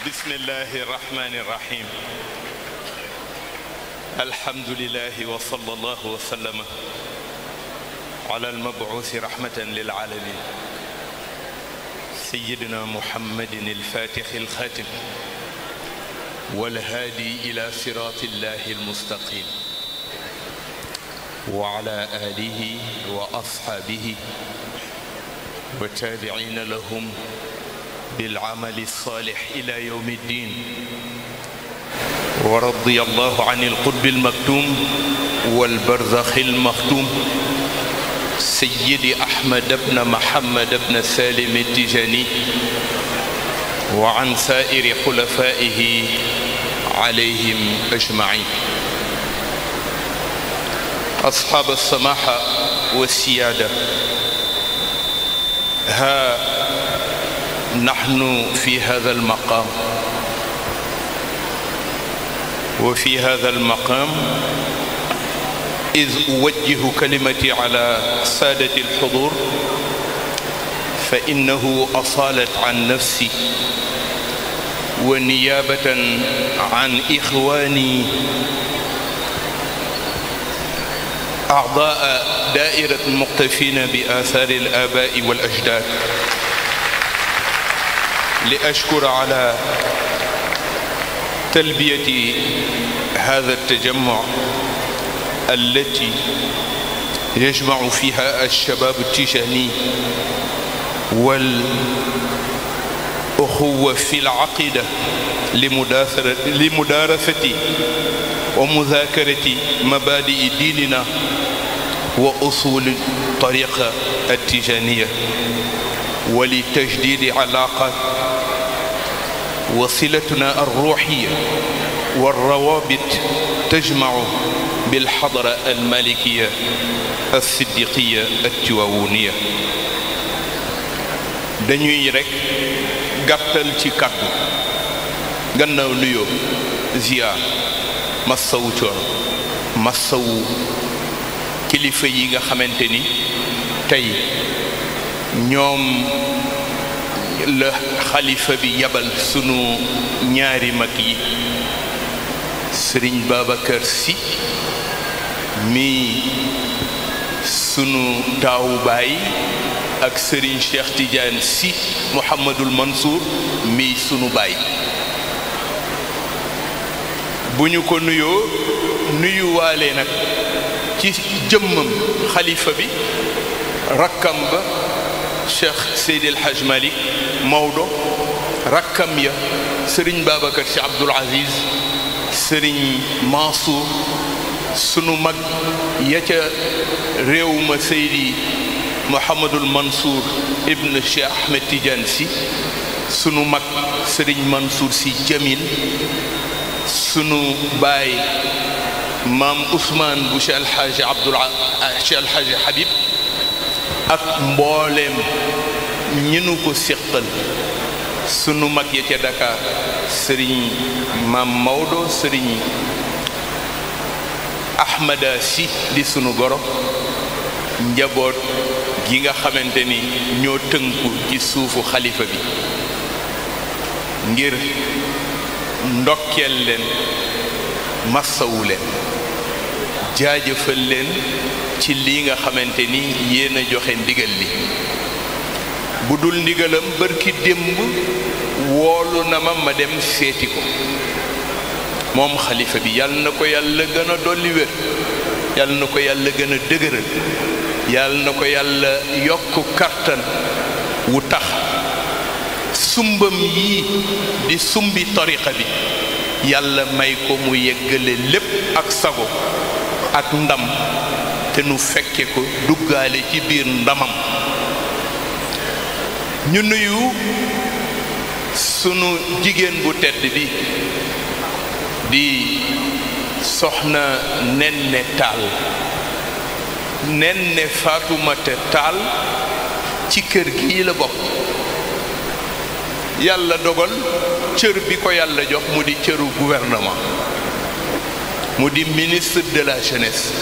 بسم الله الرحمن الرحيم الحمد لله وصلى الله وسلم على المبعوث رحمة للعالمين سيدنا محمد الفاتح الخاتم والهادي إلى صراط الله المستقيم وعلى آله وأصحابه والتابعين لهم بالعمل الصالح إلى يوم الدين ورضي الله عن القطب المكتوم والبرزخ المختوم سيدي أحمد بن محمد بن سالم التجاني وعن سائر خلفائه عليهم أجمعين أصحاب السماحة والسيادة ها نحن في هذا المقام وفي هذا المقام إذ أوجه كلمتي على سادة الحضور فإنه أصالت عن نفسي ونيابة عن إخواني أعضاء دائرة المقتفين بآثار الآباء والأجداد لأشكر على تلبية هذا التجمع التي يجمع فيها الشباب التجاني والأخوة في العقيدة لمدارسة ومذاكرة مبادئ ديننا وأصول الطريقة التجانية ولتجديد علاقات وصلتنا الروحية والروابط تجمع بالحضرة المالكية الصديقية التواونية dañuy rekk gàttal ci kàddu gannaaw nuyoo ziyaar massawu coono massawu kilifa yi nga xamante ni tey ñoom la xalifa bi yabal sunu ñaari mag yi sëriñ Babacar Sy mi sunu taawu baay ak sëriñ Cheikh Tidiane Sy Mouhamadul Mansour mi sunu baay bu ñu ko nuyoo nuyuwaale nag ci jëmmam xalifa bi rakkam ba cheikh Seydi El Hadj Malick Maodo rakkam ya sëriñ Babacar Sy Abdoul Aziz sëriñ Mansour sunu mag ya ca réew ma Seydi Mouhamadul Mansour ibn Cheikh Ahmed Tidiane Sy sunu mag sëriñ Mansour Sy Jamil sunu baay maam Ousmane bu Cheikh El Hadj Abdoul Cheikh El Hadj Habib ak mbooleem ñi nu ko séqal sunu mag ya ca Dakar sëriñ maam Maodo sëriñ Ahmada Si di sunu goro njaboot gi nga xamante ni ñoo tënku ci suufu xalifa bi ngir ndokkeel leen massawu leen jaajëfal leen ci lii nga xamante ni yéen a joxe ndigal li bu dul ndigalam bërki démb woolu na ma ma dem seeti ko moom xalifa bi yàlla na ko yàlla gën a dolli wér yàlla na ko yàlla gën a dëgëral yàlla na ko yàlla yokk kartan wu tax sumbam yii di sumbi tariqa bi yàlla may ko mu yeggale lépp ak sago ak ndam te nu fekke ko duggaale ci biir ndamam ñu nuyu sunu jigéen bu tedd bi di soxna Nenne Taal Nenne Faatumata Taal ci kër gi la bokk yàlla dogal cër bi ko yàlla jox mu di cëru gouvernement mu di ministre de la jeunesse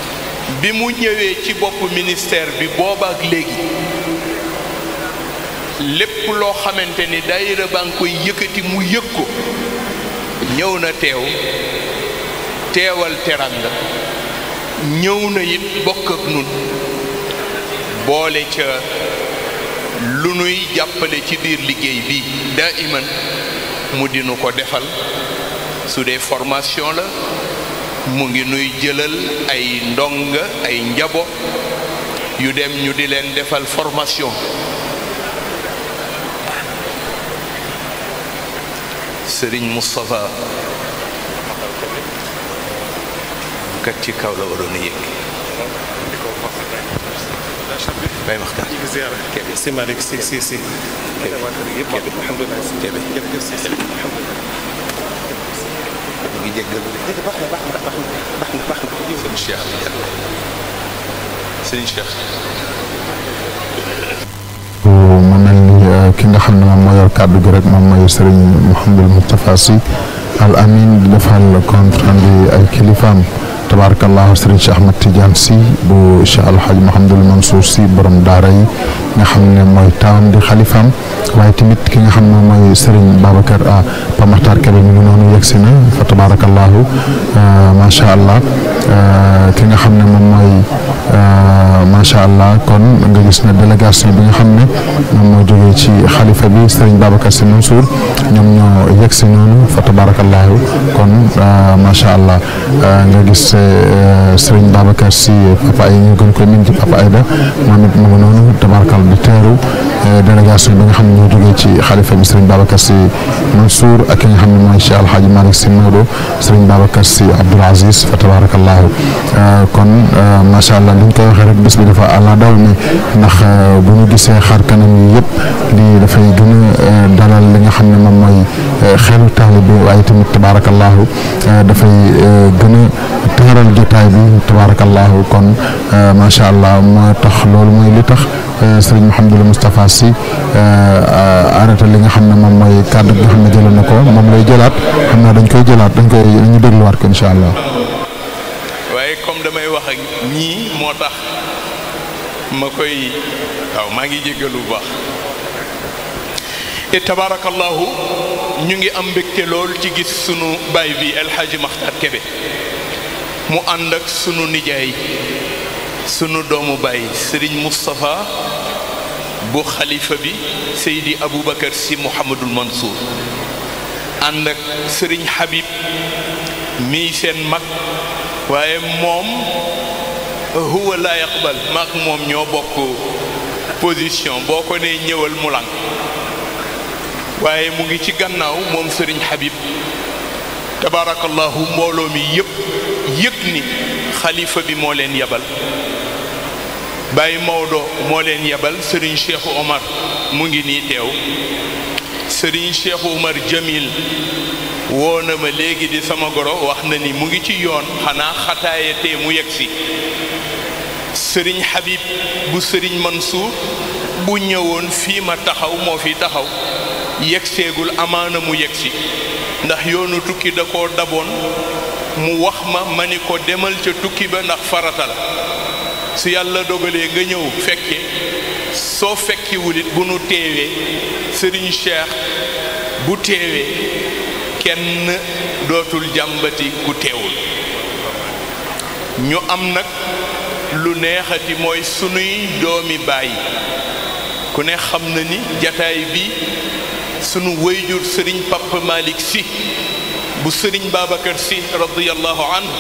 bi mu ñëwee ci bopp ministère bi boobaak léegi lépp loo xamante ni daayira baa ngi koy yëkkati mu yëg ko ñëw na teew teewal teranga ñëw na it bokk ak nun boole ca lu nuy jàppale ci biir liggéey bi daa iman mu dinu ko defal su dee formation la mu ngi nuy jëlal ay ndonga ay njabo yu dem ñu di leen defal formation Sëriñ Moustapha kat ci kaw la waroon a yëg bay waxtaan si Malick si si si alhamdulilah si Kébé. jërëjëf si si alhamdulilah mu ngi jéggalu de baax na baax na baax na baax na baax na sëñ Cheikh Tidiane sëñ Cheikh mu mel ni ki nga xam ne moom moo yor kàddu gi rek moom mooy sëriñ Mouhamadul Moustapha Sy al amin di defal compte rendu ay kilifaam tabarakallahu sëriñ Cheikh Ahmad Tidiane Sy bu Cheikh Alhaji Mouhamadul Mansour Sy borom daara yi nga xam ne mooy taawam di xalifaam waaye tamit ki nga xam ne mooy sëriñ Babacar ah Pa Maxtaar Kebe mi ngi noonu yegsi na fa tabarakallahu macha allah ki nga xam ne moom mooy macha allah kon nga gis ne délégation bi nga xam ne moom moo jógee ci xalifa bi sëriñ Babacar Sy Mansour ñoom ñoo yegg si noonu fa tabarakallahu kon macha allah nga gis sëriñ Babacar Sy papa ay ñu gën ko min ci papa Ayda moom it mu ngi noonu tabarakal di teeru délégation bi nga xam ne ñoo jógee ci xalifa bi sëriñ Babacar Sy Mansour ak ki nga xam ne mooy Cheikh Alhaji Malick Sy Maodo sëriñ Babacar Sy Abdoul Aziz fa tabarakallahu kon macha allah liñ koy waxee rek bés bi dafa àlla daw mi ndax bu ñu gisee xar kanam yi yëpp lii dafay gën a dalal li nga xam ne moom mooy xelu taalibe waaye tamit tabarakallahu dafay gën a taaral jotaay bi tabarakallahu kon macha allah moo tax loolu mooy li tax sëriñ Mouhamadul Moustapha Sy arrêté li nga xam ne moom mooy kàddu gi nga xam ne jëloon na ko moom lay jëlaat xam naa dañ koy jëlaat dañ koy dañu dégluwaat ko incha allah. waaye comme damay wax ak ñii moo tax ma koy waaw maa ngi jéggalu bu baax te tabarakallahu ñu ngi am mbégte lool ci gis sunu baay bi El Hadji Makhtar Kébé mu ànd ak sunu nijaay sunu doomu baay Serigne Moustapha bu xalifa bi Seydi Aboubacar Sy Mouhamadul Mansour ànd ak Serigne Habib mii seen mag waaye moom huwa laa yaqbal maak moom ñoo bokk position boo ko nee ñëwal mu lang waaye mu ngi ci gannaaw moom sëriñ Habib tabarakallahu mbooloo mi yëpp yëg ni xalifa bi moo leen yebal Baye Maodo moo leen yebal sëriñ Cheikh Omar mu ngi nii teew sëriñ Cheikh Omar Jamil woo na ma léegi di sama goro wax na ni mu ngi ci yoon xanaa xataaya tee mu yegg si sëriñ Habib bu sëriñ Mansour bu ñëwoon fii ma taxaw moo fi taxaw yegg seegul amaana mu yegg si ndax yoonu tukki da koo daboon mu wax ma ma ni ko demal ca tukki ba ndax farata la su yàlla dogalee nga ñëw fekke soo fekkiwul it bu nu teewee sëriñ Cheikh bu teewee kenn dootul jàmbati ku teewul ñu am nag lu neexati mooy sunuy doomi baay ku ne xam na ni jataay bi sunu wayjur sëriñ Papa Malick Sy bu sëriñ Babacar Sy radiyallahu anhu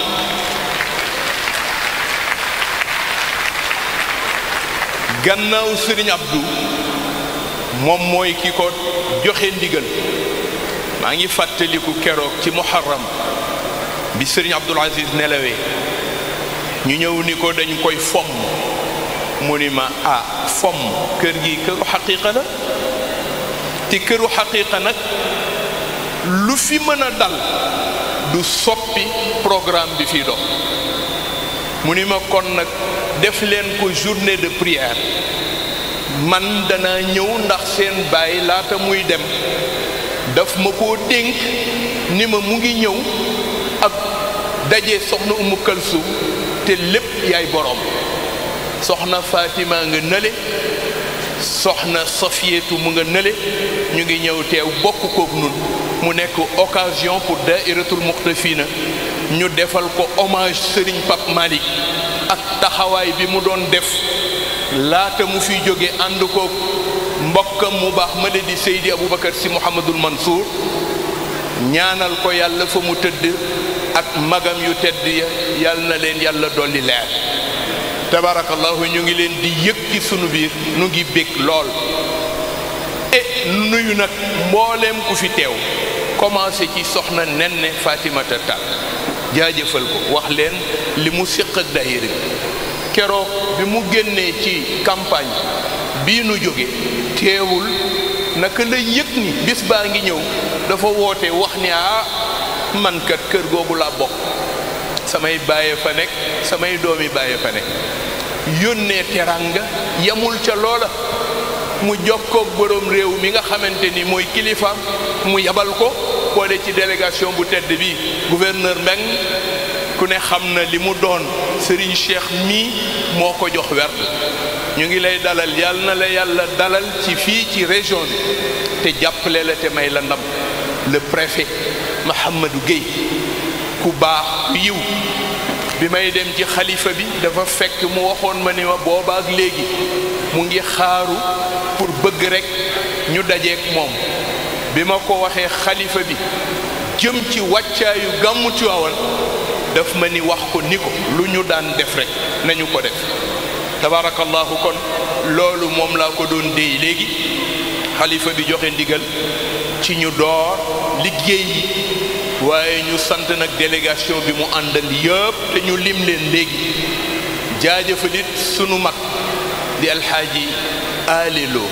gannaaw sëriñ Abdou moom mooy ki ko joxe ndigal maa ngi fàttaliku keroog ci muharram bi sëriñ Abdul Aziz nelawee ñu ñëw ni ko dañ koy fomm mu ni ma ah fomm kër gi këru xaqiiqa la te këru xaqiiqa nag lu fi mën a dal du soppi programme bi fii dox mu ni ma kon nag def leen ko journée de prière man danaa ñëw ndax seen baay laata muy dem daf ma koo dénk ni ma mu ngi ñëw ak daje soxna Umu Kalsum te lépp yaay boroom soxna Fatima nga nële soxna Safiyatu mu nga nële ñu ngi ñëw teew bokk kook nun mu nekk occasion pour dairatul muqtafina ñu defal ko hommage Serigne Pape Malick ak taxawaay bi mu doon def laata mu fi jóge ànd kook mbokkam mu baax ma di Seydi Aboubacar si Mouhamadul Mansour ñaanal ko yàlla fa mu tëdd ak magam yu tedd ya yàlla na leen yàlla dolli leer tabarakallahu ñu ngi leen di yëg ci sunu biir nu ngi bég lool e nuyu nag mbooleem ku fi teew commencé ci soxna Nenne Fatimata Tall jaajëfal ko wax leen li mu séq ak daayira bi keroog bi mu génnee ci campagne bii nu jóge teewul naka la yëg ni bis baa ngi ñëw dafa woote wax ni ah man kat kër googu laa bokk samay bàyyee fa nekk samay doomi bàyyee fa nekk yónnee teranga yamul ca loola mu jokkoog borom réew mi nga xamante ni mooy kilifaam mu yabal ko boole ci délégation bu tedd bi gouverneur Mbeng ku ne xam na li mu doon Serigne Cheikh mii moo ko jox werd ñu ngi lay dalal yàlla na la yàlla dalal ci fii ci région bi te jàppale la te may la ndam le préfet Mahamadou Guèye ku baax ku yiw bi may dem ci xalifa bi dafa fekk mu waxoon ma ni ma boobaak léegi mu ngi xaaru pour bëgg rekk ñu dajeek moom bi ma ko waxee xalifa bi jëm ci wàccaayu gàmmu Tiwaawan daf ma ni wax ko ni ko lu ñu daan def rekk nañu ko def tabarakallahu kon loolu moom laa ko doon déy léegi xalifa bi joxe ndigal ci ñu door liggéey yi waaye ñu sant nag délégation bi mu àndal yëpp te ñu lim leen léegi jaajëfalit sunu mag di alxaaji alilo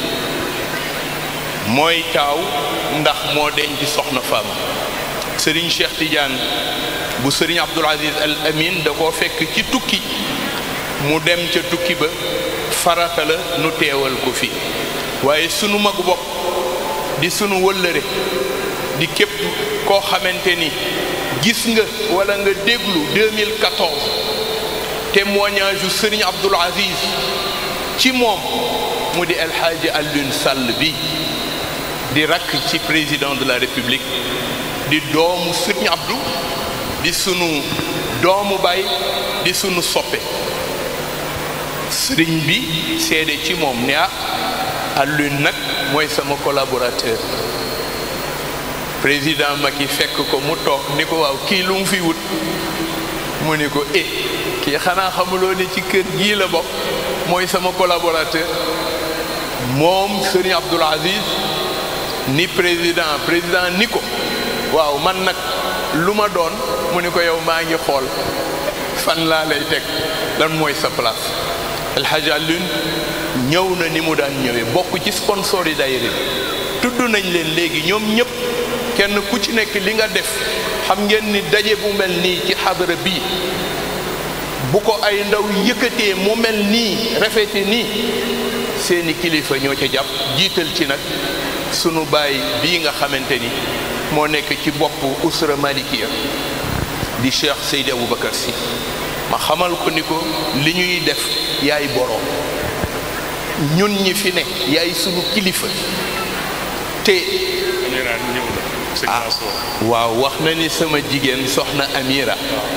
mooy taaw ndax moo denc soxna faama sëriñ Cheikh Tidiane bu sëriñ Abdul Aziz Al Amin da koo fekk ci tukki mu dem ca tukki ba farata la nu teewal ko fi waaye sunu magu bopp di sunu wëllëre di képp koo xamante ni gis nga wala nga déglu 2014 témoignage yu sëriñ Abdul Aziz ci moom mu di El Hadji Alioune Sall bi di rakk ci président de la République di doomu sëriñ Abdou di sunu doomu baay di sunu soppe sëriñ bi seede ci moom ne ah Alioune nag mooy sama collaborateur président Macky fekk ko mu toog ni ko waaw kii lu mu fi wut mu ni ko eh kii xanaa xamuloo ni ci kër gii la bokk mooy sama collaborateur moom sëriñ Abdoul Aziz ni président président ni ko waaw man nag lu ma doon mu ni ko yow maa ngi xool fan laa lay teg lan mooy sa place El Hadj Alioune ñëw na ni mu daan ñëwee bokk ci sponsor yi daayira bi tudd nañ leen léegi ñoom ñëpp kenn ku ci nekk li nga def xam ngeen ni daje bu mel nii ci xadara bii bu ko ay ndaw yëkkatee mu mel nii rafete nii seeni kilifa ñoo ca jàpp jiital ci nag sunu baay bii nga xamante ni moo nekk ci bopp usra malikiya di cheikh Seydi Aboubacar si ma xamal ko ni ko li ñuy def yaay boroom ñun ñi fi ne yaay sunu kilifa te ah waaw wax na ni sama jigéen soxna Amira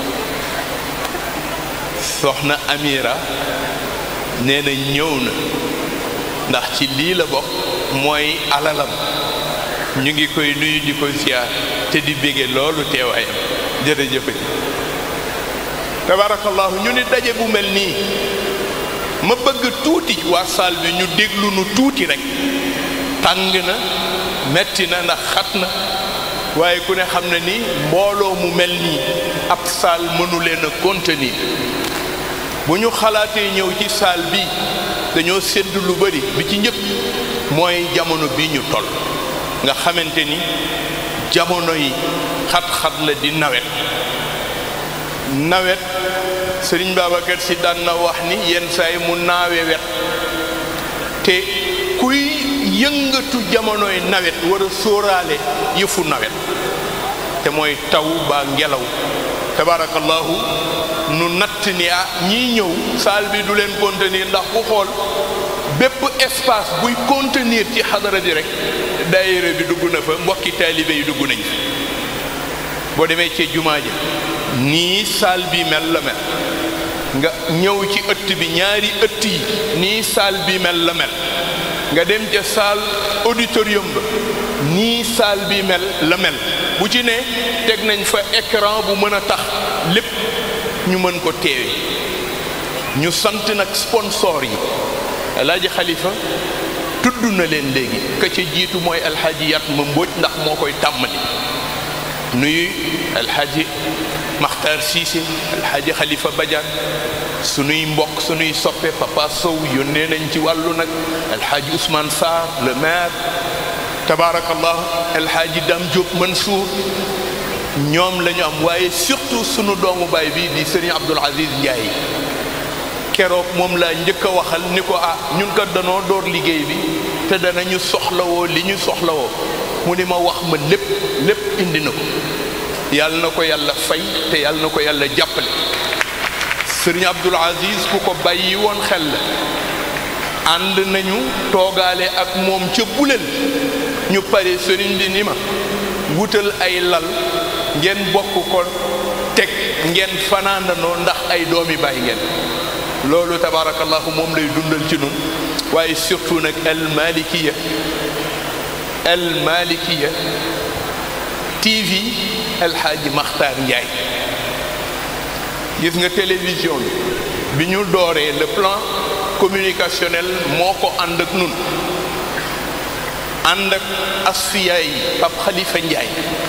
soxna Amira nee na ñëw na ndax ci lii la bokk mooy alalam ñu ngi koy nuyu di ko ziar te di bége loolu teewaayam jërëjëf tabarakallahu ñu ni daje bu mel nii ma bëgg tuuti waa saal bi ñu déglu nu tuuti rek tàng na metti na ndax xat na waaye ku ne xam na ni mbooloo mu mel nii ab saal mënu leen a contenir bu ñu xalaatee ñëw ci saal bi dañoo sédd lu bari bi ci njëkk mooy jamono bi ñu toll nga xamante ni jamono yi xat-xat la di nawet nawet sëriñ Babacar si daan na wax ni yenn saay mu naawe wet te kuy yëngatu jamonoy nawet war a sóoraale yëfu nawet te mooy taw baa ngelaw tabarakallahu nu natt ni ah ñii ñëw saal bi du leen contenir ndax ku xool bépp espace buy contenir ci xadara bi rek daayira bi dugg na fa mbokki taalibe yi dugg nañ boo demee ci jumaa ji nii saal bi mel la mel nga ñëw ci ëtt bi ñaari ëtt yi nii saal bi mel la mel nga dem ca saal auditorium ba nii saal bi mel la mel bu ci ne teg nañ fa écran bu mën a tax lépp ñu mën ko teewe ñu sant nag sponsor yi alaaji xalifa tudd na leen léegi ka ca jiitu mooy alxaaji yat ma mbóoj ndax moo koy tàmmali nuyu alxaaji maxtaar siise alxaaji xalifa badiane sunuy mbokk sunuy soppe papa sow yónnee nañ ci wàllu nag alxaaji ousmane sarr le maire tabaarakallah alxaaji dam diop mansour ñoom la ñu am waaye surtout sunu doomu baay bi di sëriñ abdul aziz ndiaye keroog moom laa njëkk a waxal ni ko ah ñun kat danoo door liggéey bi te danañu soxlawoo li ñu soxlawoo mu ni ma wax ma lépp lépp indi na ko yàlla na ko yàlla fay te yàlla na ko yàlla jàppale sëriñ Abdul Aziz ku ko bàyyi woon xel la ànd nañu toogaale ak moom ca buleel ñu pare sëriñ bi ni ma wutal ay lal ngeen bokk ko teg ngeen fanaandanoo ndax ay doomi bàyyi ngeen loolu tabaarakallahu moom lay dundal ci nun waaye surtout nag al malikiya al malikiya TV alxaaji Maxtaar Njaay gis nga télévision bi bi ñu dooree le plan communicationnel moo ko ànd ak nun ànd ak asfiya yi Pape Khalifa Njaay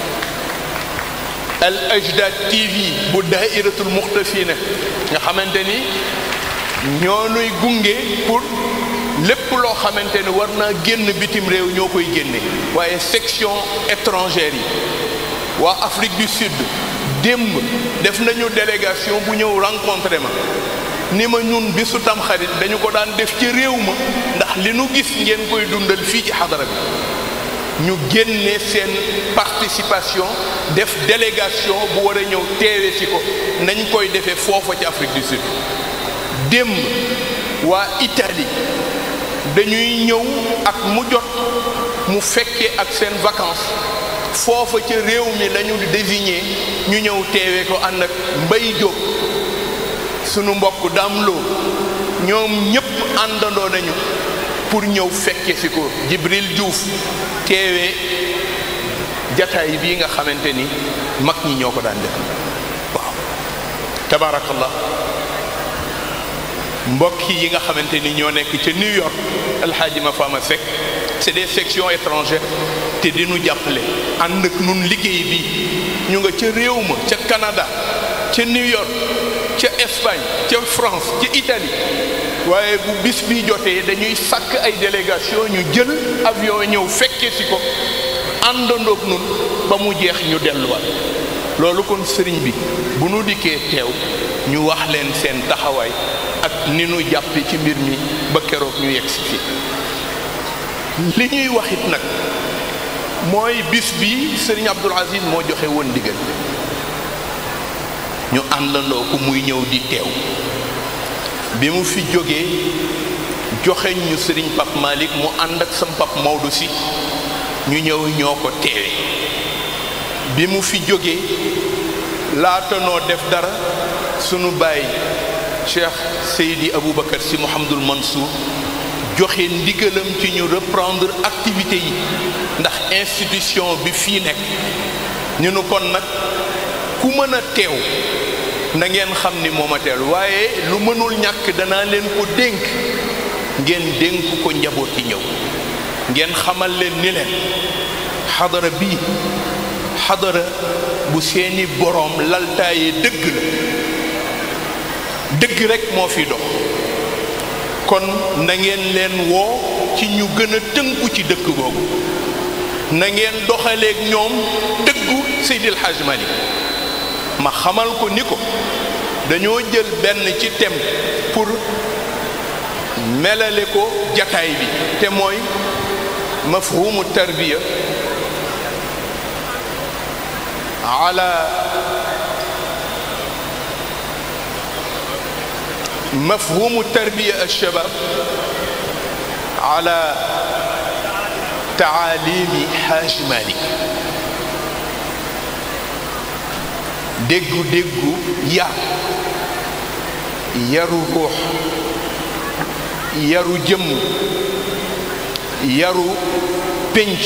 al ajdad TV bu daairatul muxtafina nga xamante ni ñoo nuy gunge pour lépp loo xamante ne war naa génn bitim réew ñoo koy génne waaye section étrangère yi waa Afrique du Sud démb def nañu délégation bu ñëw rencontré ma ni ma ñun bisu tamxarit dañu ko daan def ci réew ma ndax li nu gis ngeen koy dundal fii ci xadara bi ñu génne seen participation def délégation bu war a ñëw teewe si ko nañ koy defee foofa ci Afrique du Sud démb waa Italie dañuy ñëw ak mu jot mu fekkee ak seen vacances foofa ca réew mi lañu désigné ñu ñëw teewee ko ànd ak Mbay Jóob sunu mbokk daam loo ñoom ñépp àndandoo nañu pour ñëw fekke si ko Jibril Diouf teewee jataay bii nga xamante ni mag ñi ñoo ko daan def waaw tabaarakallah mbokk yi nga xamante ni ñoo nekk ca New York alxaaji ma faama Seck c'est des sections étrangères te dinu jàppale ànd ak nun liggéey bi ñu nga ca réew ma ca Canada ca New York ca Espagne ca France ca Italie waaye bu bis bi jotee dañuy sàkk ay délégation ñu jël avion ñëw fekke si ko àndandoog nun ba mu jeex ñu delluwaat loolu kon sëriñ bi bu nu dikkee teew ñu wax leen seen taxawaay ak ni nu jàppe ci mbir mi ba keroog ñu yegg si fi li ñuy waxit nag mooy bis bi sëriñ Abdul Aziz moo joxe woon ndigal ñu àndandoo ko muy ñëw di teew bi mu fi jógee joxe ñu sëriñ Pap Malick mu ànd ak sam Pap Maodo si ñu ñëw ñoo ko teewe bi mu fi jógee laata noo def dara sunu baay Cheikh Seydi Aboubacar si Mouhamadul Mansour joxe ndigalam ci ñu reprendre activité yi ndax institution bi fii nekk ñu nu kon nag ku mën a teew na ngeen xam ni moom a teel waaye lu mënul ñàkk danaa leen ko dénk ngeen dénk ko njaboot yi ñëw ngeen xamal leen ni leen xadara bii xadara bu seeni boroom laltaaye dëgg la dëgg rekk moo fi dox kon na ngeen leen woo ci ñu gën a tënku ci dëkk googu na ngeen doxaleeg ñoom dëggu Seydil Hadj Malick ma xamal ko ni ko dañoo jël benn ci thème pour melale ko jataay bi te mooy mafhumu tarbiya ala mafhumu tarbiya alshabab ala taalimi Haj Malik déggu déggu yar yaru ruux yaru jëmm yaru pénc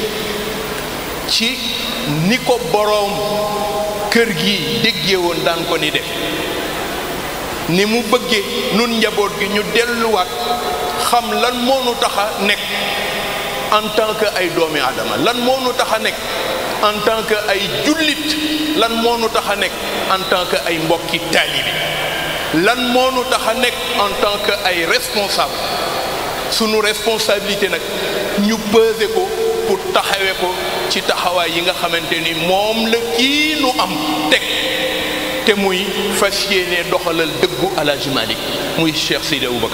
ci ni ko boroom kër gi déggee woon daan ko ni def ni mu bëggee nun njaboot gi ñu delluwaat xam lan moo nu tax a nekk en tant que ay doomi aadama lan moo nu tax a nekk en tant que ay jullit lan moo nu tax a nekk en tant que ay mbokki taalibi lan moo nu tax a nekk en tant que ay responsable sunu responsabilité nag ñu peser ko pour taxawe ko ci taxawaay yi nga xamante ni moom la kii nu am teg te muy fas yéene doxalal dëggu Alaaji Malik muy Cheikh Seydi Aboubacar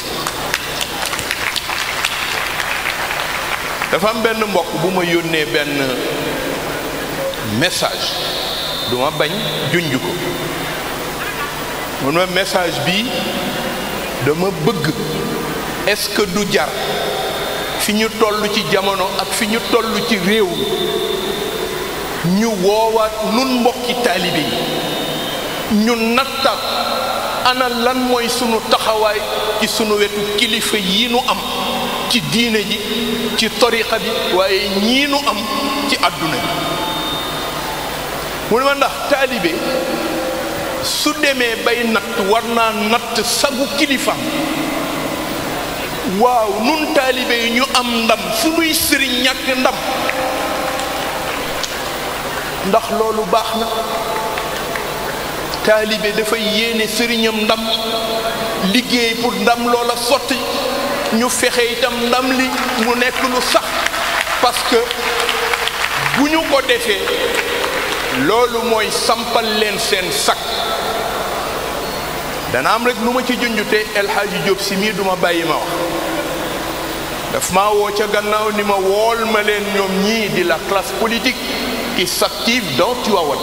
dafa am benn mbokk bu ma yónnee benn message du ma bañ junj ko mun ma message bi dama bëgg est-ce que du jar fi ñu toll ci jamono ak fi ñu toll ci réew ñu woowaat nun mbokki taalibe yi ñu nattaat ana lan mooy sunu taxawaay ci sunu wetu kilifa yi nu am ci diine ji ci tariqa bi waaye ñii nu am ci àdduna bi mu ne ma ndax taalibe su demee bay natt war naa natt sagu kilifaam waaw nun taalibe yi ñu am ndam sunuy sëriñ ñàkk ndam ndax loolu baax na taalibe dafay yéene sëriñam ndam liggéey pour ndam loola sotti ñu fexe itam ndam li mu nekk lu sax parce que bu ñu ko defee loolu mooy sampal leen seen sak dana am rek lu ma ci junjute El Hadji Diop si mii duma bàyyi ma wax daf maa woo ca gannaaw ni ma wool ma leen ñoom ñii di la classe politique qui s'active dans Tivaouane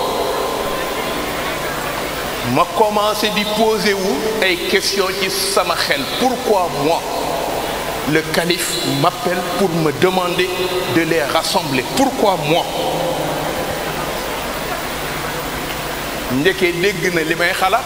ma commencé di poser wu ay questions ci sama xel pourquoi moi le calife m'appelle pour me demander de les rassembler pourquoi moi ndeke dégg na li may xalaat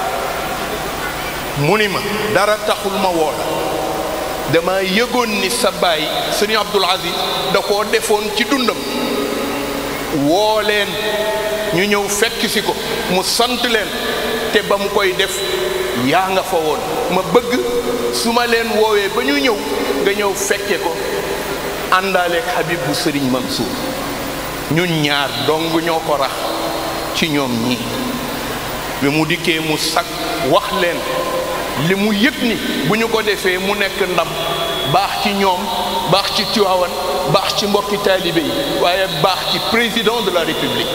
mu ni ma dara taxul ma woo la dama yëgoon ni sa baay sëriñ Abdul Aziz da koo defoon ci dundam woo leen ñu ñëw fekk si ko mu sant leen te ba mu koy def yaa nga fa woon ma bëgg su ma leen woowee ba ñu ñëw nga ñëw fekke ko àndaaleeg Habib bu sëriñ Mansour ñun ñaar dong ñoo ko rax ci ñoom ñii bi mu dikkee mu sag wax leen li mu yëg ni bu ñu ko defee mu nekk ndam baax ci ñoom baax ci Tiwaawan baax ci mbokki taalibe yi waaye baax ci président de la république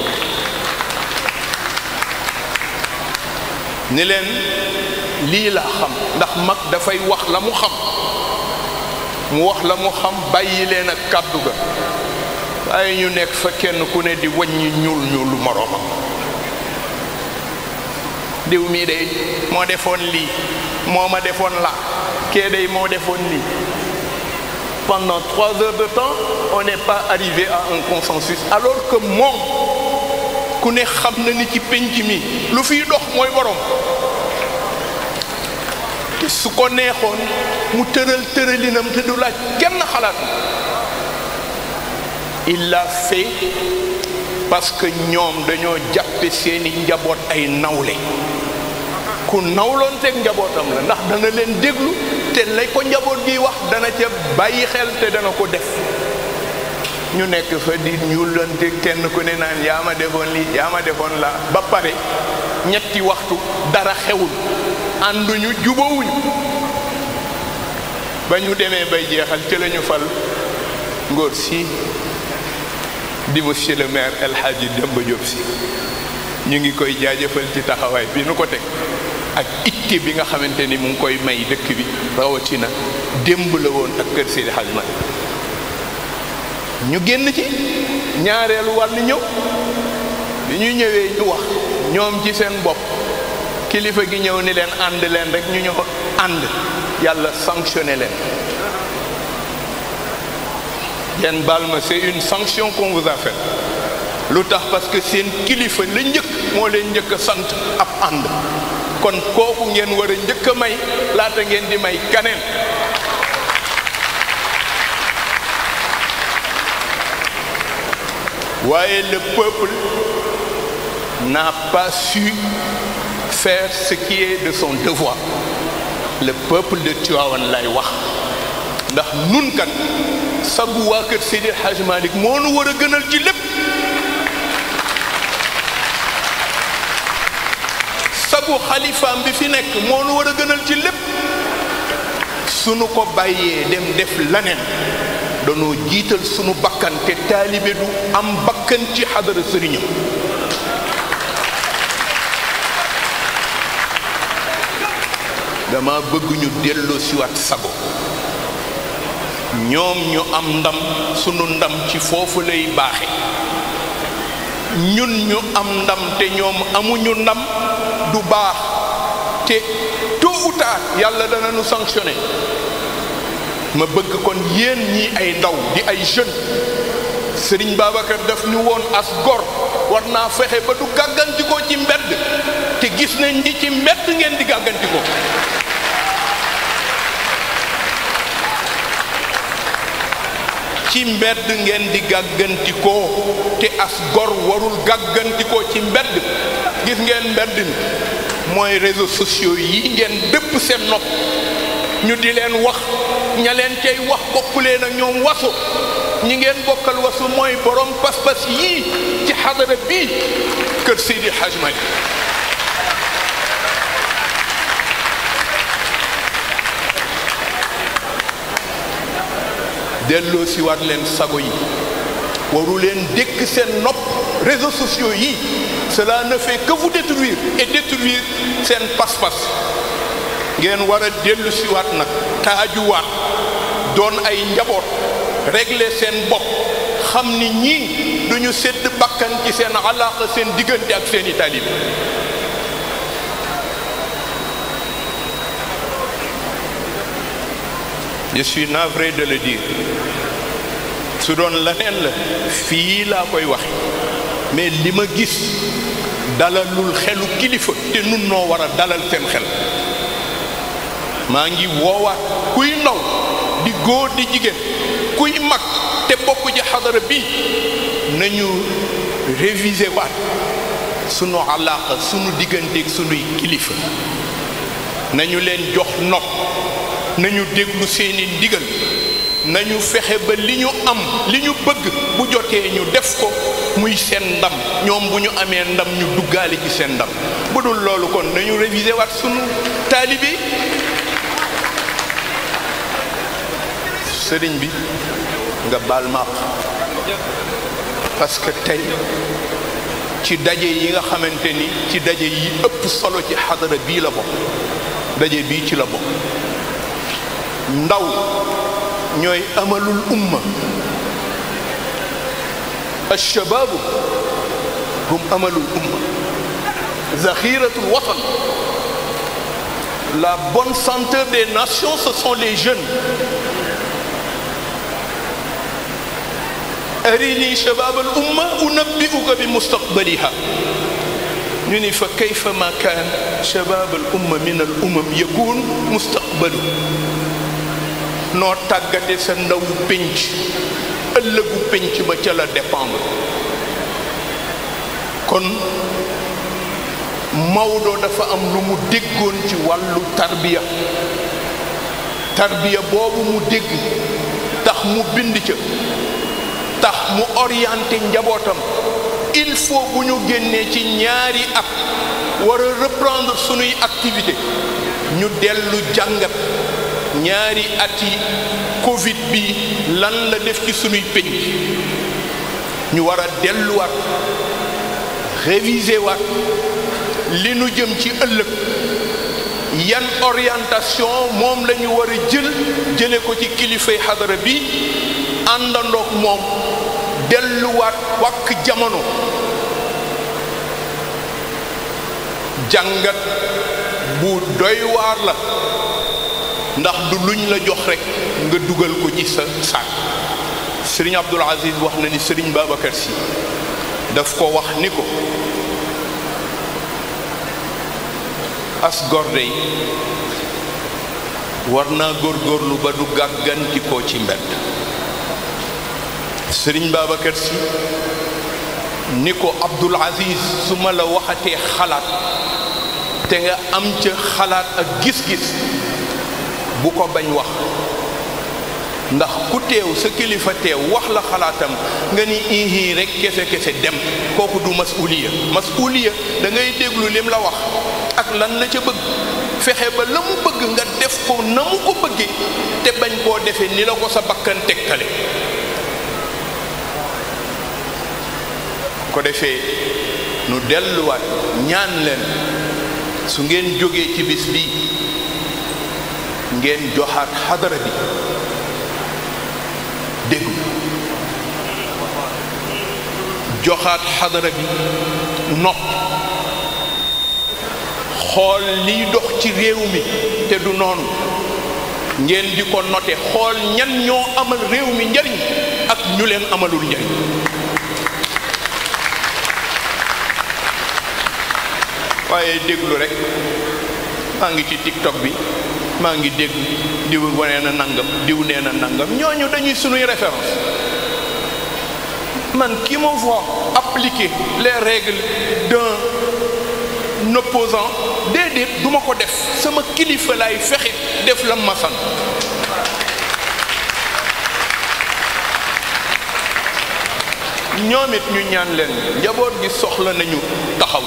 ni leen lii laa xam ndax mag dafay wax la mu xam mu wax la mu xam bàyyi leen ak kàddu ga waaye ñu nekk fa kenn ku ne di wàññi ñuul ñuulu moroomam diw mii day moo defoon lii moo ma defoon la kee day moo defoon lii pendant trois heures de temps on n'est pas arrivé à un consensus alors que moom ku ne xam na ni ci pénc mi lu fiy dox mooy borom te su ko neexoon mu tëral tëralinam te du laaj kenn xalaat il l'a fait parce que ñoom dañoo jàppe seeni njaboot ay nawle ku nawloon teg njabootam la ndax dana leen déglu te lay ko njaboot gi wax dana ca bàyyi xel te dana ko def ñu nekk fa di ñuulante kenn ku ne naan yaa ma defoon lii yaa ma defoon la ba pare ñetti waxtu dara xewul ànduñu jubawuñu ba ñu demee bay jeexal ci la ñu fal ngóor si di monsieur le maire El Hadji Demba Diop si ñu ngi koy jaajëfal ci taxawaay bi nu ko teg ak itte bi nga xamante ni mu ngi koy may dëkk bi rawatina démb la woon ak kër Seydi Hadji Malick ñu génn ci ñaareelu wàll ñëw bi ñu ñëwee ñu wax ñoom ci seen bopp kilifa gi ñëw ni leen ànd leen rek ñu ñëw ànd yàlla sanctionné leen ngeen baal ma c'est une sanction qu'on vous a faite lu tax parce que seen kilifa la njëkk moo leen njëkk a sant ab ànd kon kooku ngeen war a njëkk a may laata ngeen di may kaneen waaye le peuple n'a pas su faire ce qui est de son devoir le peuple de Tivaouane lay wax ndax nun kat sagu waa kër Seydi El Hadj Malick moo nu war a gënal ci lépp sagu xalifaam bi fi nekk moo nu war a gënal ci lépp sunu ko bàyyee dem def laneen danoo jiital sunu bakkan te taalibe du am bakkan ci xadara sëriñam dama bëgg ñu delloo siwaat sago ñoom ñu am ndam sunu ndam ci foofu lay baaxe ñun ñu am ndam te ñoom amuñu ndam du baax te tôt ou tard yàlla dana nu sanctionné ma bëgg kon yéen ñi ay ndaw di ay jeune Sëriñ Babacar daf ñu woon as gor war naa fexe ba du gàggantikoo ci mbedd te gis nañ ni ci mbedd ngeen di gàggantikoo ci mbedd ngeen di gàggantikoo te as gor warul gàggantikoo ci mbedd gis ngeen mbedd mi mooy réseaux sociaux yi ngeen dëpp seen nopp ñu di leen wax ña leen cay wax bokkulee na ñoom wasu ñi ngeen bokkal wasu mooy borom pas-pas yii ci xadara bii kër Seydi Hadj Malick delloo si waat leen sago yi waru leen dékk seen nopp réseaux sociaux yi cela ne fait que vous détruire et détruire seen pas-pas ngeen war a dellu si waat nag taajuwaat doon ay njaboot régler seen bopp xam ni ñii duñu sedd bakkan ci seen alaaqa seen diggante ak seeni taalibe je suis navré de le dire su doon leneen la fii laa koy wax mais li ma gis dalalul xelu kilifa te nun noo war a dalal seen xel maa ngi woowaat kuy ndaw di góor di jigéen kuy mag te bokk ci xadara bi nañu réviser waat sunu alaaqa sunu digganteeg sunuy kilifa nañu leen jox nopp nañu déglu seeni ndigal nañu fexe ba li ñu am li ñu bëgg bu jotee ñu def ko muy seen ndam ñoom bu ñu amee ndam ñu duggaale ci seen ndam bu dul loolu kon nañu réviser waat sunu taalibe sëriñ bi nga baal ma parce que tey ci daje yi nga xamante ni ci daje yi ëpp solo ci xadara bii la bokk daje bii ci la bokk ndaw ñooy amalul umma alshababu hum amalul umma zaxiratul watan la bonne senteur des nations ce sont les jeunes arini shabab al umma unabbi'uka bi mustaqbaliha ñu ni fa kayfa ma kaan shabab al umma min al umam yakun mustaqbalu noo tàggate sa ndawu pénc ëllëgu pénc ba ca la dépendre kon Maodo dafa am lu mu déggoon ci wàllu tarbiya tarbiya boobu mu dégg tax mu bind ca tax mu orienté njabootam il faut bu ñu génnee ci ñaari at war a reprendre sunuy activité ñu dellu jàngat ñaari ati Covid bi lan la def ci sunuy pénc ñu war a delluwaat réviser waat li nu jëm ci ëllëg yan orientation moom la ñu war a jël jële ko ci kilifay xadara bi àndandoog moom delluwaat wàkk jamono jàngat bu doy waar la ndax du luñ la jox rekk nga dugal ko ci sa saak sëriñ Abdul Aziz wax na ni sëriñ Babacar si daf ko wax ni ko as gorde yi war naa góorgóorlu ba du gàggantikoo ci mbedd sëriñ Babacar si ni ko Abdul Aziz su ma la waxatee xalaat te nga am ca xalaat ak gis-gis bu ko bañ wax ndax ku teew sa kilifa teew wax la xalaatam nga ni ihi rek kese kese dem kooku du masuliya masuliya da ngay déglu lim la wax ak lan la ca bëgg fexe ba la mu bëgg nga def ko na mu ko bëggee te bañ koo defee ni la ko sa bakkan tegtale ko defee nu delluwaat ñaan leen su ngeen jógee ci bis bi ngeen joxaat xadara bi déglu joxaat xadara bi nopp xool liy dox ci réew mi te du noonu ngeen di ko note xool ñan ñoo amal réew mi njariñ ak ñu leen amalul njariñ waaye déglu rek maa ngi ci tiktok bi maa ngi dégg diw wane na nangam diw nee na nangam ñooñu dañuy sunuy référence man qui me voit appliquer les règles d'un opposant déedéet du ma ko def sama kilifa laay fexe def la ma sant ñoom it ñu ñaan leen njaboot gi soxla nañu taxaw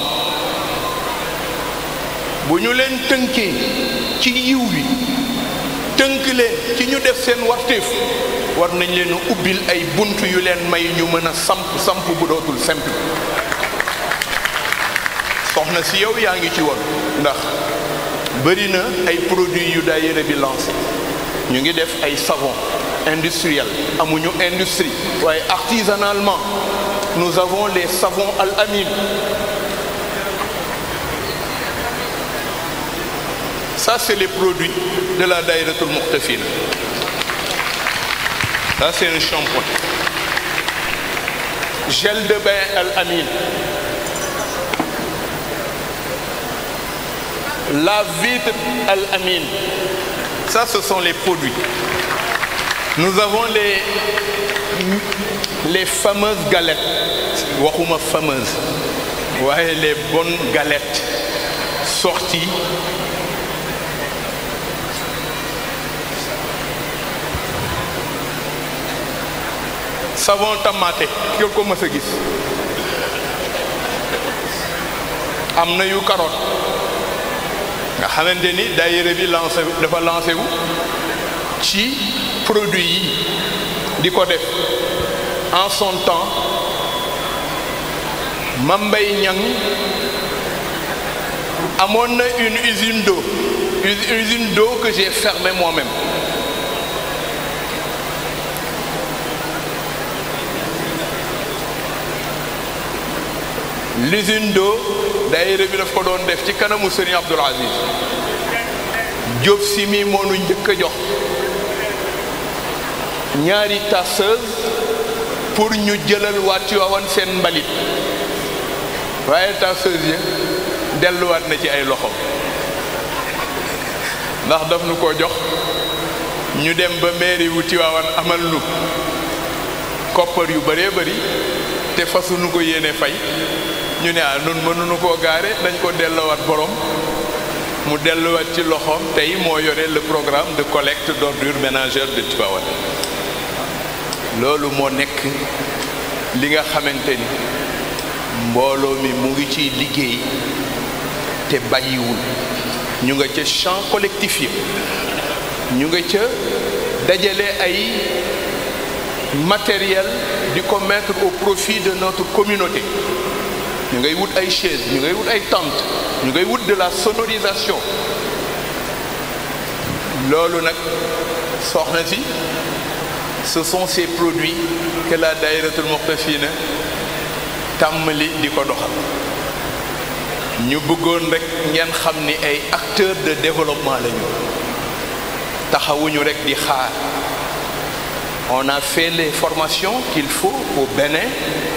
bu ñu leen tënkee ci yiw wi tënk leen ci ñu def seen warteef war nañ leen a ubbil ay bunt yu leen may ñu mën a samp samp bu dootul simple soxna si yow yaa ngi ci woon ndax bëri na ay produits yu daayira bi lancé ñu ngi def ay savon industriel amuñu industrie waaye artisanalement nous avons les savons al amin ça c'est les produits de la daïratul muqtafina ça c'est un shampoing gel de bain al amin la vitre al amin ça ce sont les produits nous avons les les fameuses galettes waxuma fameuses waaye les bonnes galettes sorties savon tamaate ki ko mës a gis am na yu carotte nga xamante ni daayira bi lancé dafa lancé wu ci produit yi di ko def en son temps Mambay Niang amoon na une usine d'eau une usine d'eau que j'ai fermée moi-même l'usine d'eau daayira bi daf ko doon def ci kanamu Serigne Abdoul Aziz Diop si mi moo nu njëkk a jox ñaari tasseuse pour ñu jëlal waa Tiwaawan seen mbalit waaye tasseuse ya delluwaat na ci ay loxo ndax daf nu ko jox ñu dem ba mairie wu Tiwaawan amal nu koppar yu bëree bëri te fasuñu ko yéene fay ñu ne ah nun mënuñu koo gaare dañ ko delluwaat borom mu delluwaat ci loxoom tey moo yore le programme de collecte d'ordures ménagères de Tivaouane loolu moo nekk li nga xamante ni mbooloo mi mu ngi ciy liggéey te bàyyiwul ñu nga ca champ collectif yi ñu nga ca dajale ay matériel di ko mettre au profit de notre communauté ñu ngay wut ay chaise ñu ngay wut ay tente ñu ngay wut de la sonorisation loolu nag soxna si ce sont ces produits que la daïratul muqtafina tàmmali di ko doxal ñu bëggoon rek ngeen xam ni ay acteurs de développement lañu taxawuñu rek di xaar on a fait les formations qu'il faut au Bénin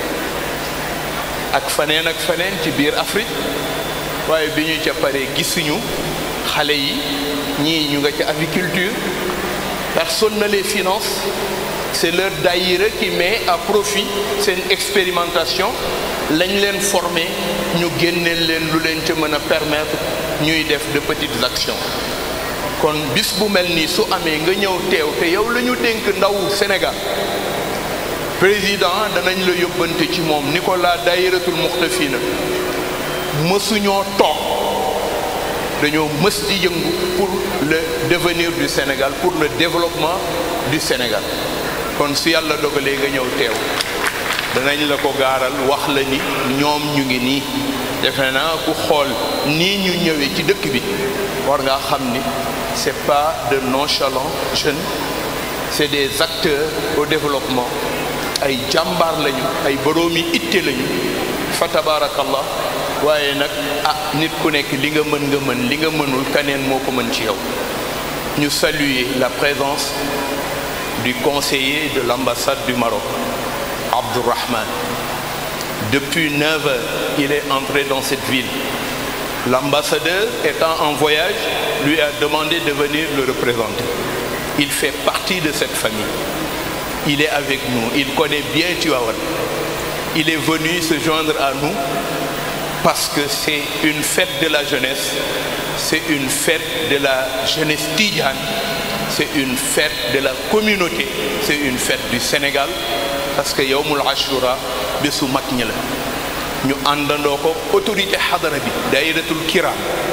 ak faneen ak faneen ci biir Afrique waaye bi ñu ca paree gisuñu xale yi ñii ñu nga ca aviculture personne ne les finance c'est leur daïra qui met à profit seen expérimentation lañ leen formé ñu génneel leen lu leen ca mën a permettre ñuy def de petites actions kon bis bu mel nii su amee nga ñëw teew te yow la ñu dénk ndaw Sénégal président danañ la yóbbante ci moom ni ko la daayiratul muxtafina mësuñoo toog dañoo mës di yëngu pour le devenir du Sénégal pour le développement du Sénégal kon su yàlla dogalee nga ñëw teew danañ la ko gaaral wax la ni ñoom ñu ngi nii defe naa ku xool nii ñu ñëwee ci dëkk bi war ngaa xam ni c'est pas de nonchalants jeunes c'est des acteurs au développement ay jàmbaar lañu ay boroomi itte lañu fa tabaarakallah waaye nag ah nit ku nekk li nga mën nga mën li nga mënul kaneen moo ko mën ci yow ñu saluer la présence du conseiller de l'ambassade du Maroc Abdourahman depuis 9 heures il est entré dans cette ville l'ambassadeur étant en voyage lui a demandé de venir le représenter il fait partie de cette famille il est avec nous il connaît bien Tivaouane il est venu se joindre à nous parce que c'est une fête de la jeunesse c'est une fête de la jeunesse tidiane c'est une fête de la communauté c'est une fête du Sénégal parce que yawmul ashura bésu mag ñi la ñu àndandoo ko autorité xadara bi dairatul kiram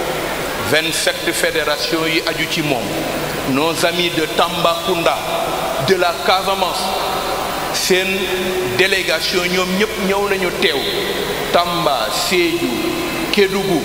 27 fédérations yi aju ci moom nos amis de Tambacounda de la Casamance seen délégation ñoom ñëpp ñëw nañu teew Tamba Sédhiou Kédougou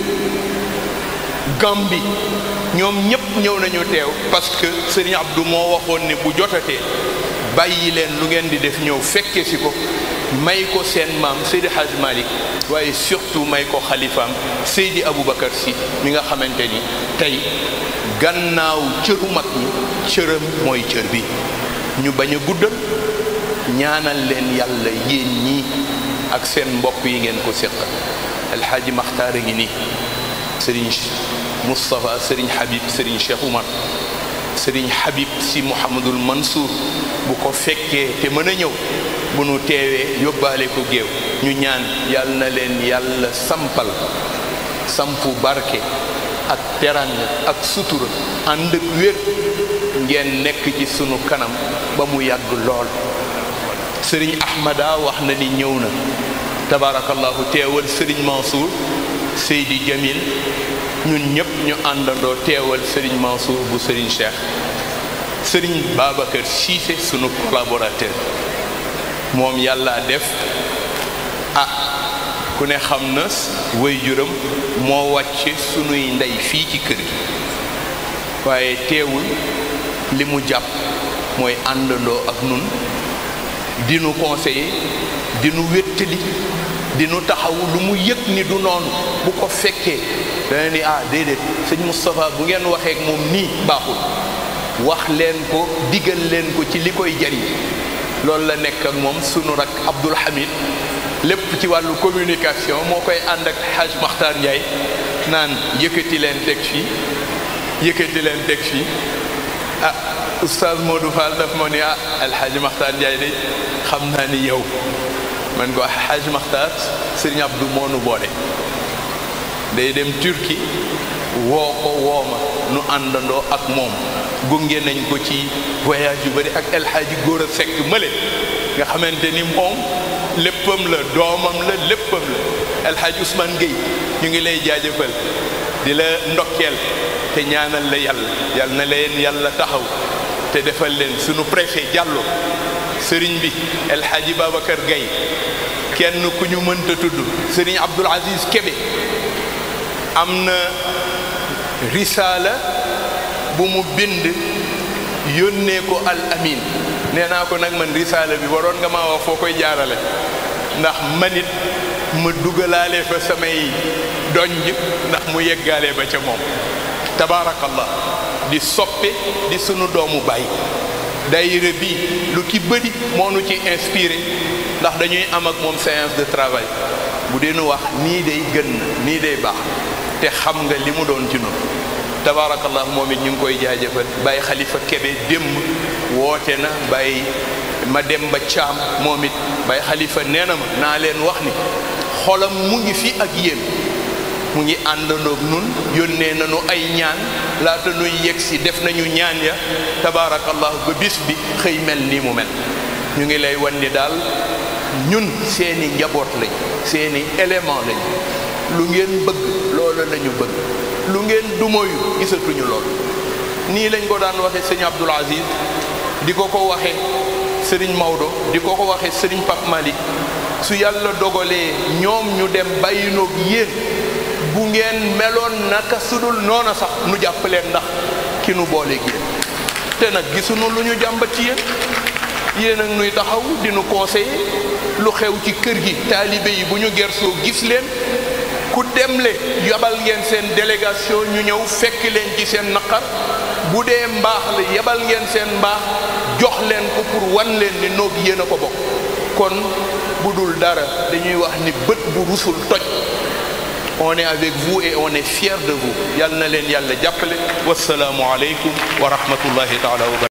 Gambie ñoom ñëpp ñëw nañu teew parce que Serigne Abdou moo waxoon ne bu jotatee bàyyi leen lu ngeen di def ñëw fekke si ko may ko seen maam Seydi Hadj Malick waaye surtout may ko xalifaam Seydi Aboubacar Sy mi nga xamante ni tey gannaaw cëru mag ñi cëram mooy cër bi ñu bañ a guddal ñaanal leen yàlla yéen ñii ak seen mbokk yi ngeen ko séqal alxaaji maxtaar a ngi nii sëriñ Moustapha sëriñ Habib sëriñ Cheikh Oumar sëriñ Habib si Mouhamadul Mansour bu ko fekkee te mën a ñëw bu nu teewee yóbbaale ko géew ñu ñaan yàlla na leen yàlla sampal sampu barke ak teranga ak sutura ànd ak wér ngeen nekk ci sunu kanam ba mu yàgg lool sëriñ Ahmada wax na ni ñëw na tabarakallahu teewal sëriñ Mansour Seydi Jamil ñun ñëpp ñu àndandoo teewal sëriñ Mansour bu sëriñ Cheikh sëriñ Babacar Cissé sunu collaborateur moom yàlla def ah ku ne xam na waajuram moo wàcce sunuy ndey fii ci kër gi waaye teewul li mu jàpp mooy àndandoo ak nun di nu conseiller di nu wéttali di nu taxaw lu mu yëg ni du noonu bu ko fekkee dana ni ah déedéet sëñ Moustapha bu ngeen waxee ak moom nii baaxul wax leen ko digal leen ko ci li koy jariñ loolu la nekk ak moom sunu rak Abdoul Hamid lépp ci wàllu communication moo koy ànd ak Hadj Makhtar Ndiaye naan yëkkati leen teg fii yëkkati leen teg fii ah oustaz Modou Fall daf ma ni ah alxaaji Makhtar Ndiaye de xam naa ni yow man ko Hadj Makhtar Serigne Abdou moo nu boole day dem Turquie woo ko woo ma nu àndandoo ak moom gunge nañ ko ci voyage yu bëri ak El Hadji Góor a Sekk mële nga xamante ni moom léppam la doomam la léppam la El Hadji Ousmane Gueye ñu ngi lay jaajëfal di la ndokkeel te ñaanal la yàlla yàlla na leen yàlla taxaw te defal leen sunu préfet Diallo sëriñ bi El Hadji Babacar Gueye kenn ku ñu mënta tudd sëriñ Abdoul Aziz Kébé am na risaala bu mu bind yónnee ko al amin nee naa ko nag man risaala bi waroon nga maa wax foo koy jaarale ndax manit ma dugalaale fa samay donj ndax mu yeggaale ba ca moom tabaarakallah di soppe di sunu doomu baay daayira bi lu ci bëri moo nu ci inspiré ndax dañuy am ak moom séance de travail bu dee nu wax nii day gën na nii day baax te xam nga li mu doon ci noonu tabaarakallah moom it ñu ngi koy jaajëfal bàyyi xalifa kebe démb woote na bàyyi ma dem ba caam moom it bàyyi xalifa nee na ma naa leen wax ni xolam mu ngi fi ak yéen mu ngi àndandoog nun yónnee nañu ay ñaan laata nuy yegg si def nañu ñaan ya tabaarakallah ba bis bi xëy mel nii mu mel ñu ngi lay wan ni daal ñun seeni njaboot lañ seeni élément lañ lu ngeen bëgg loola lañu bëgg lu ngeen dumoyu gisatuñu lool nii lañ ko daan waxe sëñ Abdoul Aziz di ko ko waxe sëriñ Maodo di ko ko waxe sëriñ Pape Malick su yàlla dogalee ñoom ñu dem bàyyinoog yéen bu ngeen meloon naka sudul noona sax nu jàpp leen ndax ki nu boole yéen te nag gisuñu lu ñu jàmbat ci yéen yéen ak nuy taxaw di nu conseiller lu xew ci kër gi taalibe yi bu ñu gersoo gis leen ku demle yabal ngeen seen délégation ñu ñëw fekk leen ci seen naqar bu dee mbaax la yabal ngeen seen mbaax jox leen ko pour wan leen ni noog yéen a ko bokk kon bu dul dara dañuy wax ni bët bu rusul toj on est avec vous et on est fier de vous yal na leen yàlla jàppale wasalaamu aleykum wa rahmatullahi taala wa